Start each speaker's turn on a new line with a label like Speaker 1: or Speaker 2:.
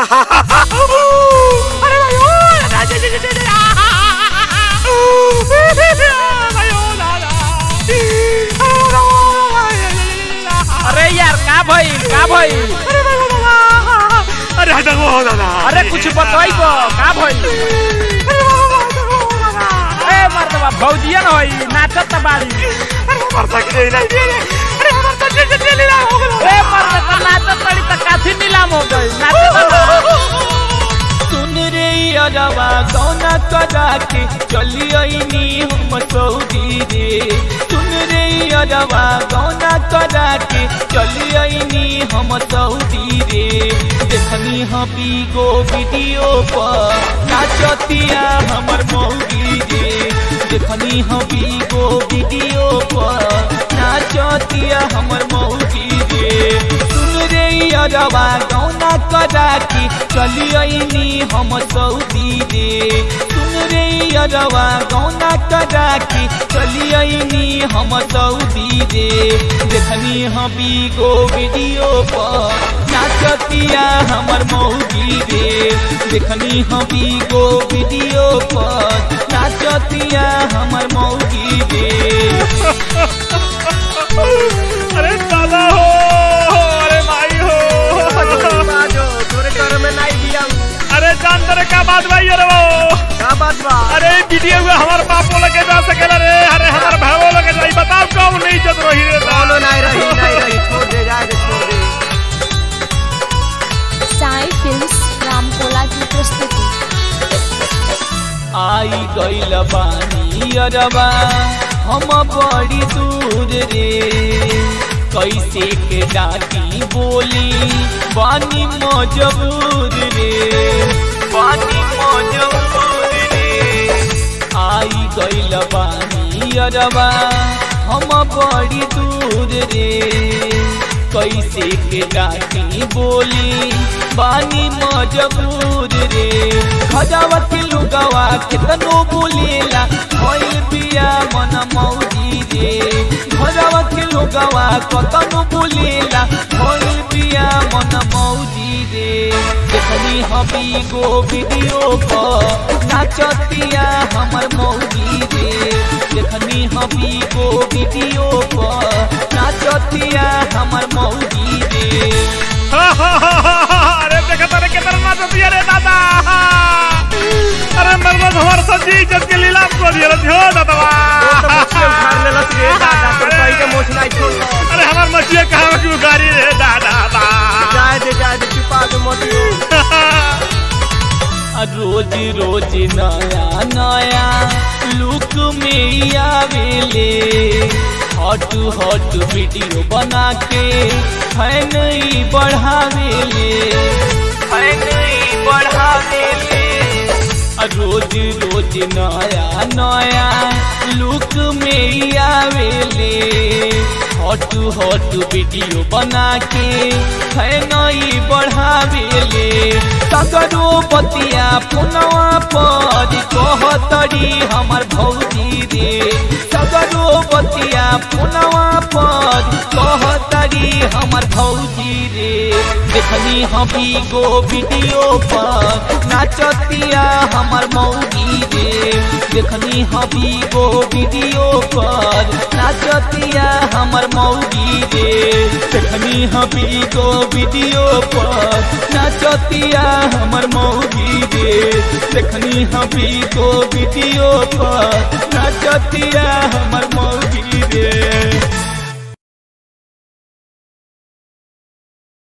Speaker 1: अरे भाई ओ दादा जे जे जे भाई ओ दादा
Speaker 2: अरे यार का भइल का भइल
Speaker 1: अरे भाई ओ दादा अरे हटा गो दादा
Speaker 2: अरे कुछ बताइबो का भइल
Speaker 1: अरे बाबा हटा गो दादा
Speaker 2: ए मर्दवा भौजिया न होई नाचत त बाड़ी
Speaker 1: अरे मरता के नहीं दे अरे मरता जे जे ले ला हो गलो
Speaker 2: ए मर्द त नाचत बड़ी त काफी नीलाम हो गई नाचत सुन रे अरवा गौना करा के चली आईनी हम सऊदी रे सुन रे अरवा गौना करा के चली आईनी हम सऊदी रे देखनी हबी गो वीडियो पर नाचतिया हमर मौगी रे देखनी हबी गो वीडियो पर नाचतिया हमर मौगी रे सुन रे अरवा गौना करा के चली आईनी हम सऊदी रे सुन रे अरवा गौना करा के चली आईनी हम सऊदी रे देखनी हबी गो वीडियो पर नाचतिया हमर मौगी रे देखनी हबी गो वीडियो पर नाचतिया हमर मौगी रे
Speaker 1: अरे दादा हो अरे माई हो
Speaker 3: तोरे घर में नहीं दिया
Speaker 1: अरे जान तेरे क्या बात भाई अरे वो
Speaker 3: का बात बा
Speaker 1: अरे वीडियो में हमार बापो लगे जा सकेला रे अरे हमार भावो लगे जाई बताओ कौन नहीं इज्जत रही रे
Speaker 3: कौनो नहीं रही नहीं रही छोड़ दे जाए दे छोड़ दे
Speaker 4: साई फिल्म्स रामकोला की प्रस्तुति
Speaker 2: आई गइल बानी अरबा हम बड़ी दूर रे कैसे के डाटी बोली बानी मजबूर रे बानी मजबूर रे आई गइल बानी अरबा हम बड़ी दूर रे कैसे के डाटी बोली बानी मजबूर रे खजावा के लुगावा कितनो बोलेला भइल बिया मन मौजी रे खजावा के लुगावा कतनो बोलेला भइल बिया मन मौजी रे देखनी हबी गो वीडियो पर नाचतिया हमर मौजी रे देखनी हबी गो वीडियो पर नाचतिया हमर मौजी रे
Speaker 1: अरे देखा तेरे कितना नाच दिया रे दादा अरे मरमत हमार सब्जी इज्जत के लीलाम को दिया रे हो दादा
Speaker 3: तो मुझसे उखाड़ ले लस रे दादा तो कहीं के मोछ नहीं छोड़
Speaker 1: अरे हमार मछली कहाँ की उगारी रे दादा
Speaker 3: जाए दे जाए दे छुपा दे मोटियो
Speaker 2: रोज रोज नया नया लुक में आवेले हॉट हॉट वीडियो बना के फैन ही बढ़ावेले फैन ही बढ़ावेले रोज रोज नया नया लुक में आवेले हॉट हॉट वीडियो बना के फैन ही बढ़ावेले तगरो बतिया पुनवा पर कहतरी हमर भौजी रे तगरो बतिया पुनवा पर कहतरी हमर भौजी रे देखनी हबी गो वीडियो पर नाचतिया हमर मौगी रे देखनी हबी गो वीडियो पर नाचतिया हमर मौगी रे देखनी हबी गो वीडियो पर नाचतिया हमर मौगी रे देखनी हबी गो वीडियो पर नाचतिया